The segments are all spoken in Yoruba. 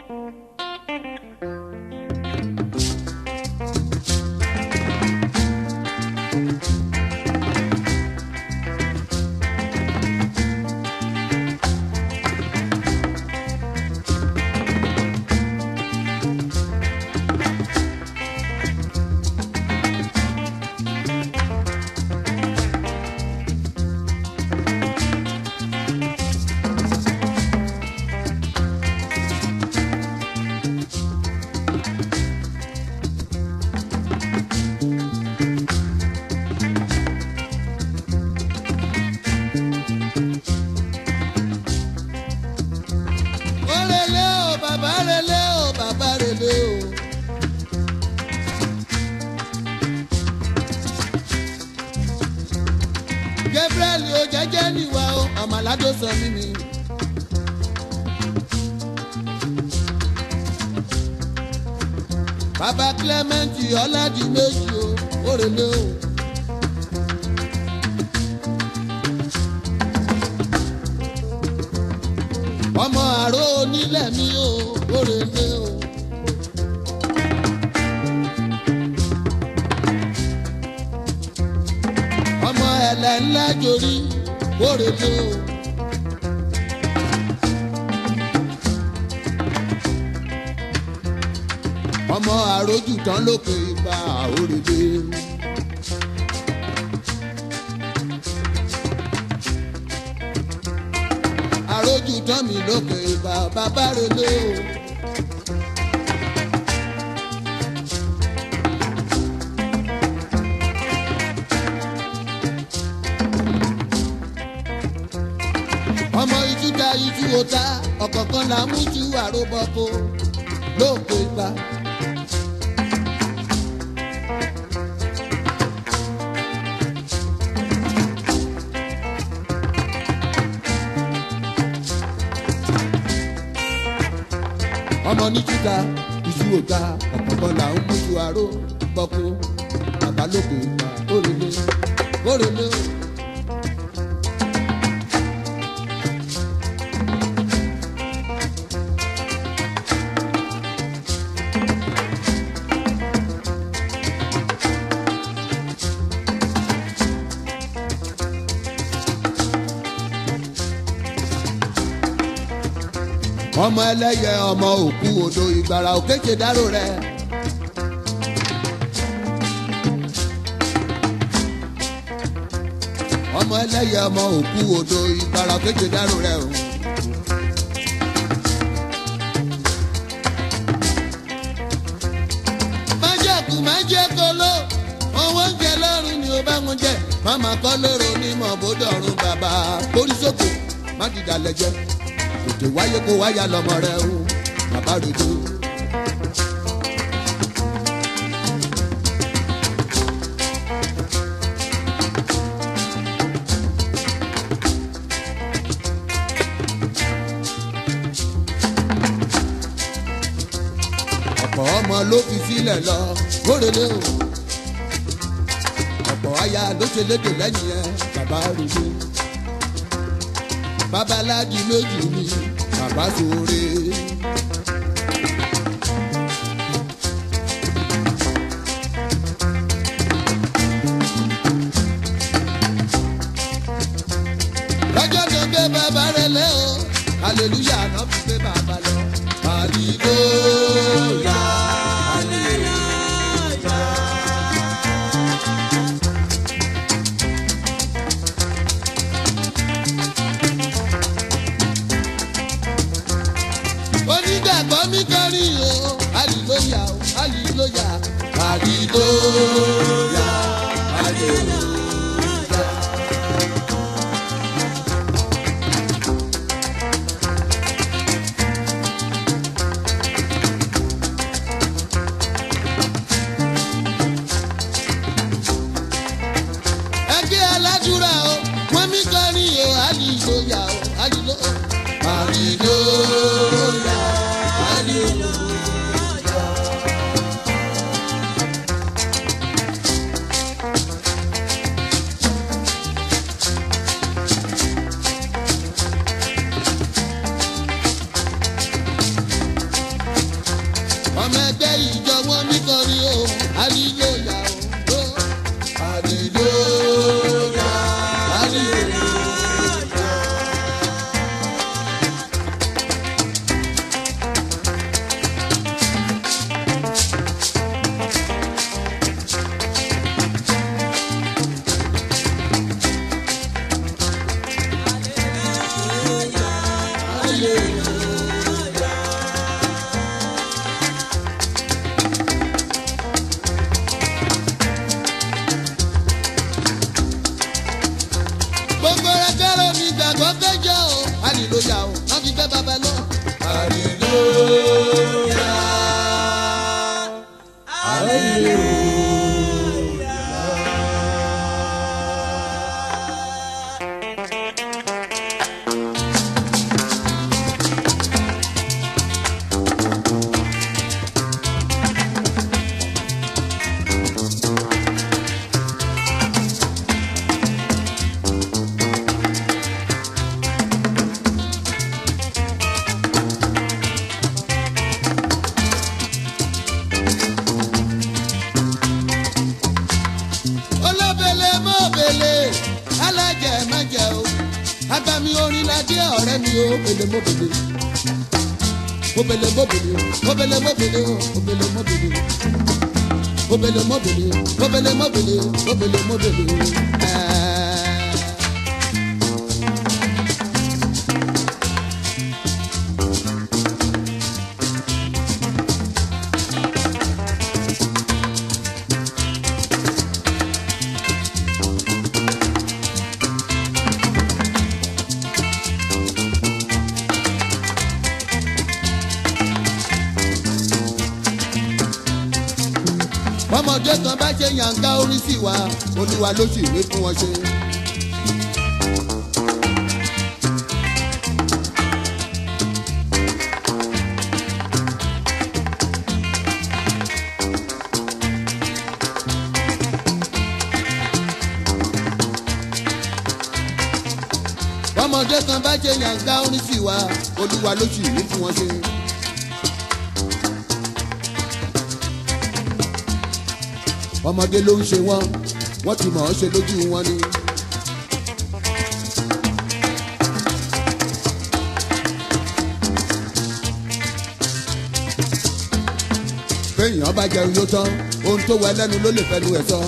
ó relé o bàbá relé o bàbá relé o. Gabriel o jẹ́jẹ́ níwá o ọmọládó sọ mí mi. bàbá Clement ọládìméjì o ó relé o. ọmọ àrò onílẹ̀ mi ò òrèlè o. ọmọ ẹ̀lẹ̀ ńlá jorí òrèlè o. ọmọ àròjù tán lókè ipa òrèlè. àròjù tán mi lókè ipa bàbá relé o. ọmọ ijú ta ijú ota ọ̀kọ̀ọ̀kan là mú ju àròbọ̀kọ lókè ipa. ọmọ ní júdà iṣu òga ọ̀pọ̀pọ̀ là ń mú ju aró gbọ́kú bàbá lókè ìgbà òrèlé òrèlé. ọmọ ẹlẹ́yẹ ọmọ òkú odò ìgbàrà òkèjè dárò rẹ. ọmọ ẹlẹ́yẹ ọmọ òkú odò ìgbàrà òkèjè dárò rẹ o. májèkú májèkóló owó ń jẹ lọ́rùn ni ó bá wọn jẹ máma kọ́ lérò onímọ̀ bódọ̀rùn bàbá kórìsókò má dìdà lẹ́jẹ́ tètè wáyé kó wáyà lọmọ rẹ o bàbá rojo. ọ̀pọ̀ ọmọ ló fi sílẹ̀ lọ kórèlé o ọ̀pọ̀ aya ló ṣe lédè lẹ́yìn ẹ bàbá rojo babaláji méjì ni bàbá sóore. lọ́jọ́ tó gbé bàbá rẹ̀ lẹ́ o hallelujah náà fi gbé bàbá lọ. hallelujah hallelujah. onígbàgbọ́ mi kọrin o hallelujah o hallelujah hallelujah hallelujah. ẹgbẹ́ aládùúrà o wọ́n mi kọrin o hallelujah o hallelujah hallelujah hallelujah. ọmọ ẹgbẹ́ ìjọ wọn mi kọrin o àlìlóyà o àlìlóyà àlìlóyà. gbogbo ẹgbẹ́rún mi gbàgbọ́ kẹjọ o àlìlóyà o wọ́n fi gbẹ́ bàbá lọ. àlìlóyà olóbele mọ́bele alájẹ májẹ o agbami orin lajẹ ọ̀rẹ́ mi o bele mọ́bele mọ́bele mọ́bele mọ́bele mọ́bele o mọ́bele mọ́bele mọ́bele mọ́bele mọ́bele mọ́bele mọ́bele mọ́bele ẹ̀ẹ́. ọmọdé kan bá ṣe yànká orí sí wa olúwa ló sì wé fún wọn ṣe. ọmọdé kan bá ṣe yànká orí sí wa olúwa ló sì wé fún wọn ṣe. ọmọdé ló ń ṣe wọn wọn ti mọ̀ ọ́ ṣe lójú wọn ni. béèyàn bá jẹun yóò tán ohun tó wẹ lẹ́nu ló lè fẹnu ẹ̀ sọ.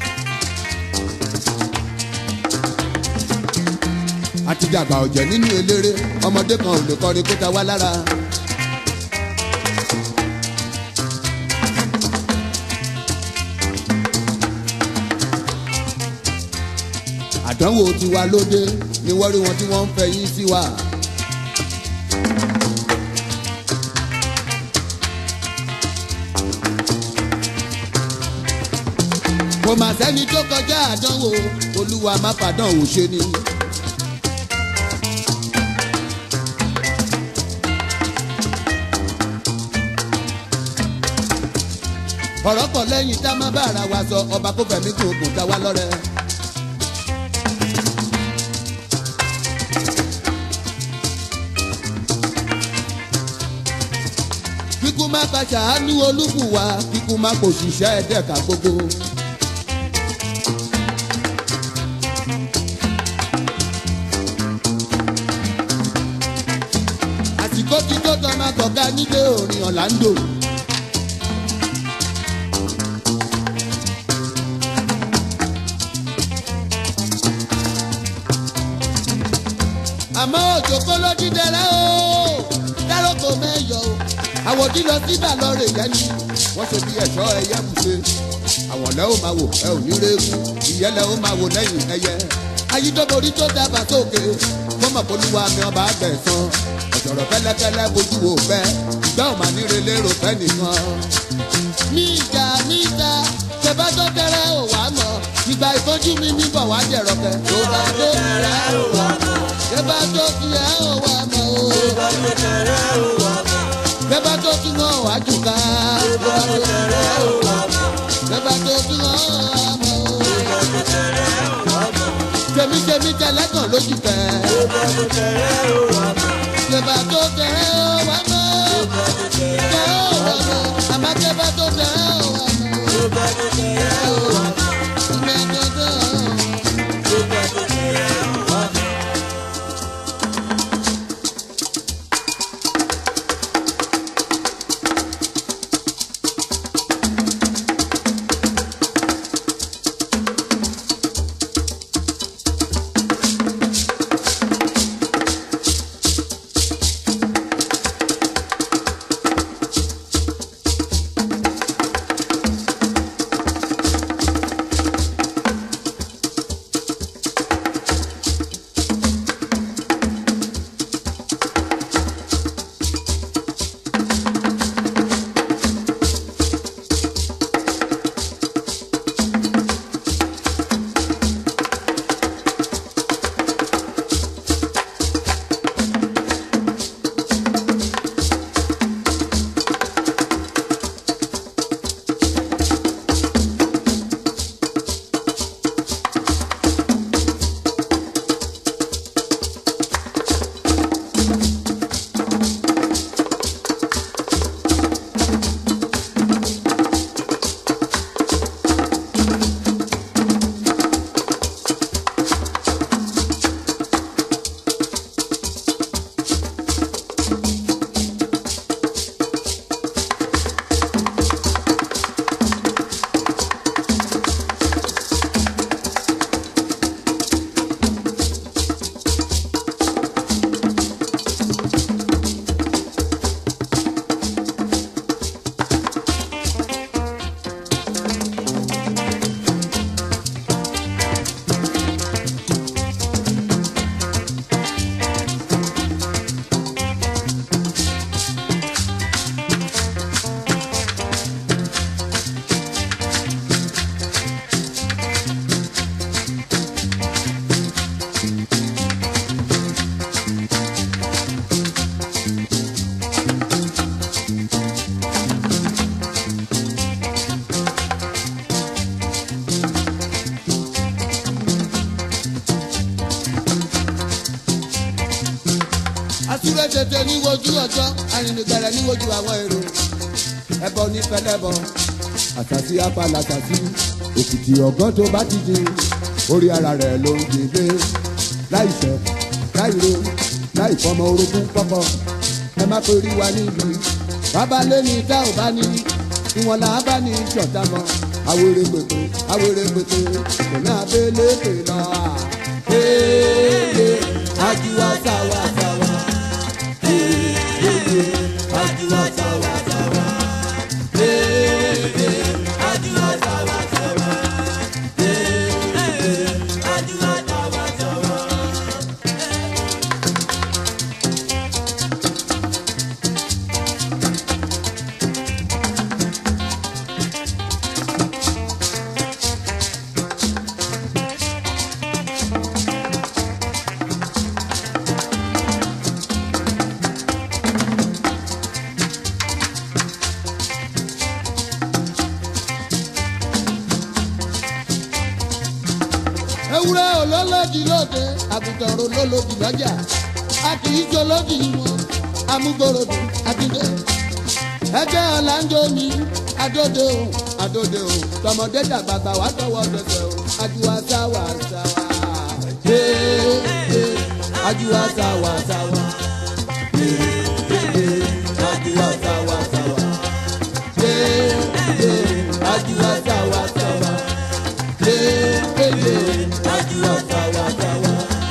àti dàgbà ọ̀jẹ̀ nínú eléré ọmọdé kan ò lè kọrin kó ta wá lára. àdánwò tiwa lóde ni wọ́n rí wọn tí wọ́n ń fẹ́ yín sí wa. kò mà sẹ́ni tó kọjá àdánwò olúwa má fàdánwò ṣe ni. ọ̀rọ̀ pọ̀ lẹ́yìn tá a má bá ara wa sọ ọba kó fẹ̀mí kò kò ta wá lọ́rẹ́. kíkú má ka ṣàánú olúkúwa kíkú má kò ṣiṣẹ́ ẹ̀dẹ́ka gbogbo. àsìkò tí tó tọ́ máa kọ̀ọ̀ká nílé orin ọ̀làǹdò. àmọ́ òjò kó ló dídẹ̀rẹ́ o dáròkò mẹ́yọ̀ o àwòdì lọ síbà lọ́rẹ̀ yẹn ni wọ́n ṣe bí ẹ̀ṣọ́ ẹyẹ bùṣe àwọn lẹ́ ó máa wò ẹ ò ní rẹ́ẹ̀kú ìyẹn lẹ́ ó máa wò lẹ́yìn ẹyẹ ayídọ́borí tó dábàá sókè fọmọ̀ polúwa mi ọba àgbẹ̀sán ọ̀sọ̀rọ̀ fẹ́lẹ́fẹ́lẹ́ bójú wò fẹ́ ìgbà ò máa níre lérò fẹ́ nìkan. ní ìjà níta ṣẹba tó tẹrẹ ò wá mọ ìgbà ìfojú mi mi bọ̀ wá jẹ̀rọ̀ kẹ́. tó bá tó tẹrẹ ò wá mọ ṣẹba tó tẹrẹ ò wá mọ o. ṣẹba tó tún mọ wá jù ká. ṣẹba tó tún mọ wá mọ o. tèmítèmí tẹlẹ́gàn lójú fẹ́. ṣẹba tó tẹrẹ ò wá mọ. tẹ ò wá mọ. wojú ọjọ́ arìnrìngbẹ̀rẹ̀ ní wojú àwọn èrò ẹbọ ní pẹlẹbọ àtàtì apàlà àtàtì òkìtì ọgán tó bá ti di orí ara rẹ̀ ló ń gbé láìṣẹ̀ láìro láìfọmọ orogún pọpọ ẹ má pè rí wa níbi bàbá lẹ́ni tá ò bá ní ìwọ̀n là á bá ní ìjọta mọ́ awere pèpè awere pèpè pẹ̀lú abẹ́lé pè lọ. Ee ajuwa sawa sawa. Ee ajuwa sawa sawa. Ee ajuwa sawa sawa. Ee ajuwa sawa sawa. ewúrẹ́ olólòdì lóde àgùntàn olólòdì lọ́jà a kì í jolódì wọn amúgbòròdì àdìdé ẹgbẹ́ ọ̀làǹjọ mi adóde o adóde o tọmọdé dàgbàgbà wà tọwọ́ tẹsẹ̀ o ajuwa sáwà sáwà ee ee ajuwa sáwà sáwà ee ee ajuwa sáwà sáwà ee ee ajuwa sáwà sáwà ee ee ajuwa sáwà sáwà.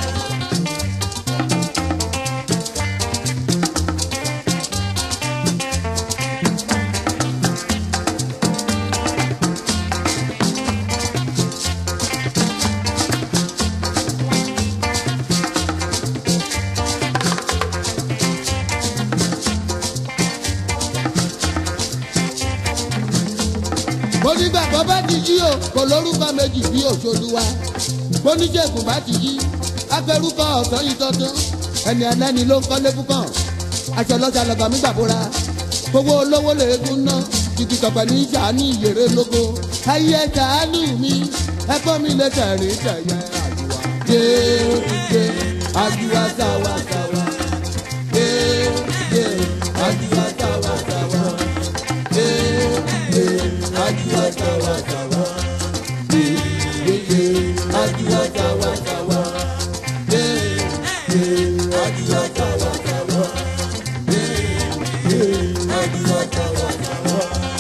onígbàgbọ́ bá ti jí o kò lórúkọ méjì bí òṣòlùwà oníṣègùn bá ti jí agbẹrúkọ ọ̀sán yìí tọ́tán ẹni ẹlẹ́ni ló ń kọ́lé fúkàn aṣọ lọ́jà lọ́gà mi gbàbúra gbogbo olówó lèégún ná títí tọpẹ ní sàánú ìyèrè lógo ayé sàánú mi ẹ̀kọ́ mi lè tẹ̀rín tẹ̀yẹ àjùwà déédé àjùwà sáwà sáwà déédé àjùwà sáwà sáwà déédé àjùwà sáwà sáwà déédé àjùwà sáwà sáwà déédé àjùwà sáwà sáwà déédé àjùwà sáwà sáwà.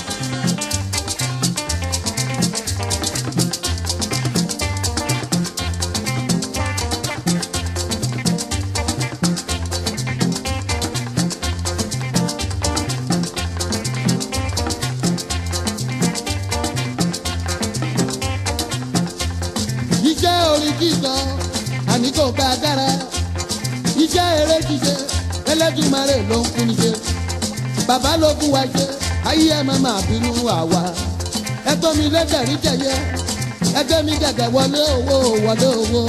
iṣẹ́ orin kíkọ àní kò bá a dára iṣẹ́ eré ṣíṣe ẹlẹ́dùnmarè ló ń kún níṣe bàbá ló fún wa ṣe ayé ẹ má máa bínú àwa ẹgbẹ́ mi lẹ́tẹ̀rí tẹ̀yẹ ẹgbẹ́ mi gẹ̀gẹ̀ wọlé owó wọlé owó.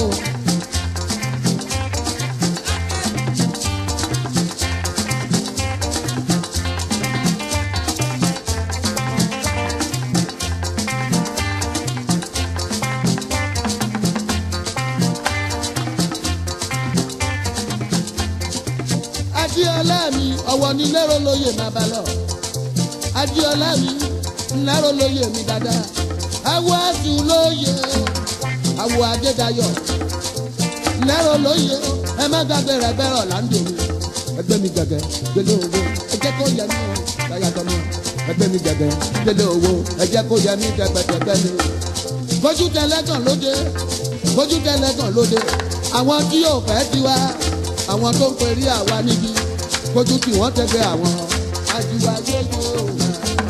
adiola mi ọwọ́ ní lérò lóye má bá lọ adiola mi lérò lóye mi dáadáa awọ àtún lóye awọ adédayọ̀ lérò lóye ẹ má gbàgbé rẹ bẹrọ láńdò mi ẹgbẹ́ mi gẹ́gẹ́ gbélé owó ẹ jẹ́ kó yẹ mí o dáyàtọ̀ mi ẹgbẹ́ mi gẹ́gẹ́ gbélé owó ẹ jẹ́ kó yẹ mí dẹ́gbẹ́dẹ́gbẹ́ mi bójú tẹlẹ́gàn lóde bójú tẹlẹ́gàn lóde àwọn tí yóò fẹ́ tiwa àwọn tó ń perí àwa níbi bójú tí wọ́n tẹ́gbẹ́ àwọn ajíwá yóò wá.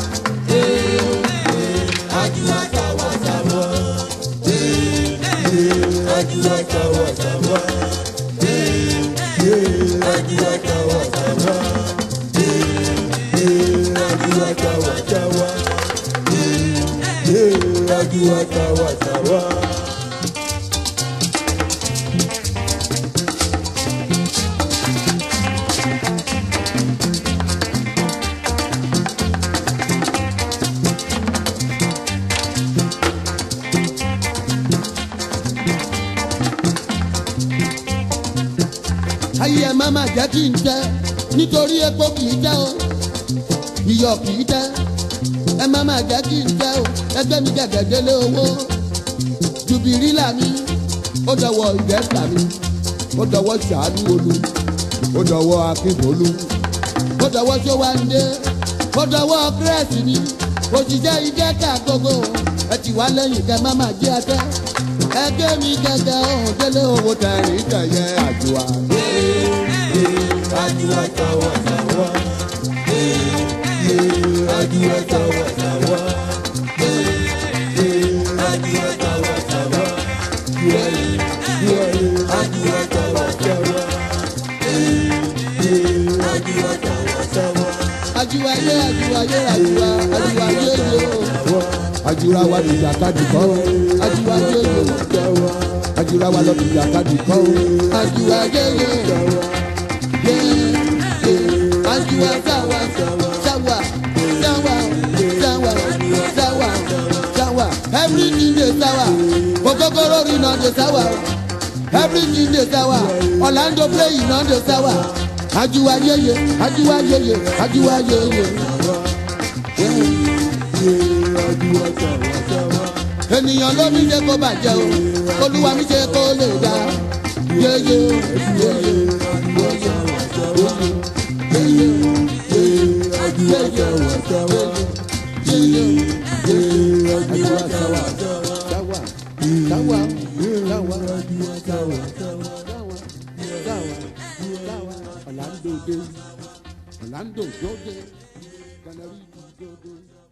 ajíwá sáwà sáwà. ajíwá sáwà sáwà. ajíwá sáwà sáwà. ajíwá sáwà sáwà. ajíwá sáwà sáwà. ayé ẹ má má jẹ́ kí n tẹ́ nítorí epo kì í tẹ́ o iyọ̀ kì í tẹ́ ẹ má má jẹ́ kí n tẹ́ o ẹgbẹ́ mi gẹ̀gẹ́ délé owó jùbìrìlà mi ó dọwọ́ ìgbẹ́fà mi ó dọwọ́ ṣàánú olú ó dọwọ́ akínbolú ó dọwọ́ sówáńdé ó dọwọ́ kírẹ́sì mi òṣìṣẹ́ ìjẹ́ka gbogbo ẹ ti wá lẹ́yìn kẹ má má jẹ́ ẹtẹ́ ẹgbẹ́ mi gẹ́gẹ́ ọ̀hún délé owó tẹ̀rín tẹ̀yẹ àjùwà. Àjùwà tàwa tàwa. Àjùwà tàwa tàwa. Àjùwà tàwa tàwa. Àjùwà tàwa tàwa. Àjùwà tàwa tàwa. àjùwà yé àjùwà yé àjùwà àjùwà yé yé o. àjùwà wa dìjà kadì kọ́ o àjùwà yé yé o. àjùwà wa lọ dìjà kadì kọ́ o àjùwà yé yé o. yé yé àjùwà sáwà sáwà sáwà sáwà sáwà sáwà everything dey sáwà okokoro rina dey sáwà everything dey sáwà orlando play iná dey sáwà àjùwà yé yé àjùwà yé yé àjùwà yé yé. Àjùwà tàwa tàwa. ènìyàn ló ní ṣe kó bàjẹ́ o olúwa mi ṣe kó lè dá yéyé yéyé yéyé yéyé Àjùwà tàwa tàwa. yéyé Àjùwà tàwa tàwa. sáwà sáwà sáwà Àjùwà tàwa tàwa. Orlando dé Orlando dóde Canary dóde.